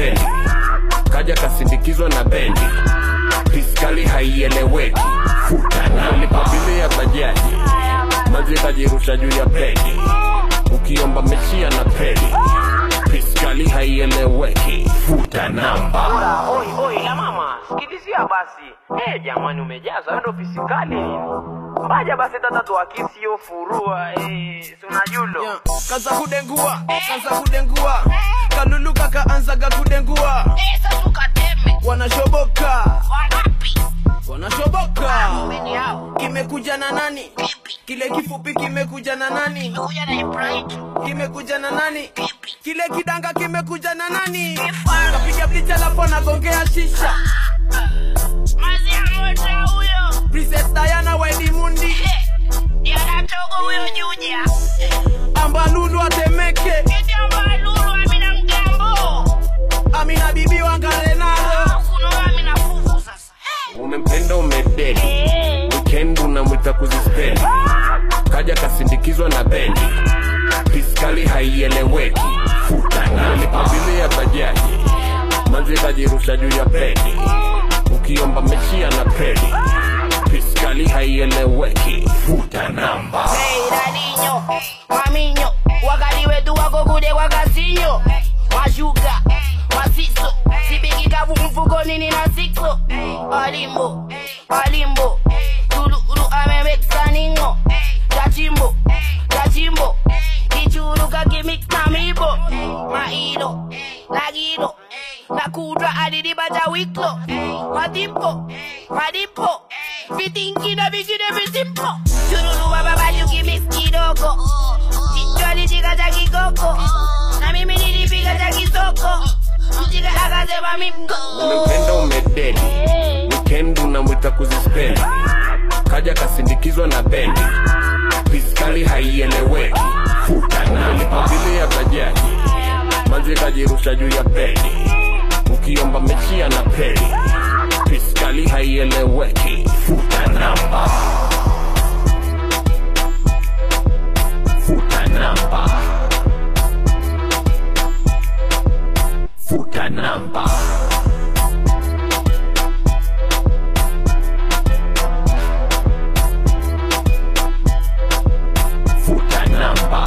kuzispendi kaja kasindikizwa na bendi piskali haieleweki futanalipa bili ya bajaji mazi kajirusha juu ya pedi ukiomba mechia na pedi piskali haieleweki futa namba Ora, oi, oi, la mama, sikilizia basi. Eh, jamani umejaza ndo fisikali nini? Baja basi tata tuakisi hiyo furua, eh, si unajulo. Yeah. kaza kudengua kaza kudengua kalulu kakaanzaga kudengua Pesa tukateme wanashoboka wangapi? wanashoboka Meni hao kimekuja na nani pipi kile kifupi kimekuja na nani kuja na Ibrahim kimekuja na nani pipi kile kidanga kimekuja na nani Kifara. kapiga blicha lapo nagongea shisha mazi ya moto huyo princess diana wailimundi Eh, yanatogo huyo juja ambalulu atemeke eti ambaye lulu amina mgambo amina bibi wangalenaro kuno amina fufu sasa umempenda umededi Eh, weekend unamwita kuzispendi kaja kasindikizwa na bendi piskali haieleweki futanalipa bili ya bajaji manzi kajirusha juu ya pedi ukiomba mechia na pedi piskali haieleweki futa namba Hey, dadinyo, maminyo, wakati wetu wako kude kwa kasinyo mashuka masiso sibikika mfukoni nina sikso alimbo alimbo tululu amemeksaningo gachimbo gachimbo kichuruka kimix na mibo mailo nagilo nakudra adidibata wiklo madimpo madimpo vitingino vingine visimpo chururu bababaju kimix kidogo kichwani chika cha kikoko na mimi nilipiga cha kisoko mchika akasema mimko umempenda umededi weekend unamwita kuzispendi kaja kasindikizwa na bendi piskali haieleweki futanalipa bili ya bajaji manzi kajirusha juu ya pedi ukiomba mechia na pedi piskali haieleweki futa namba futa namba futa namba futa namba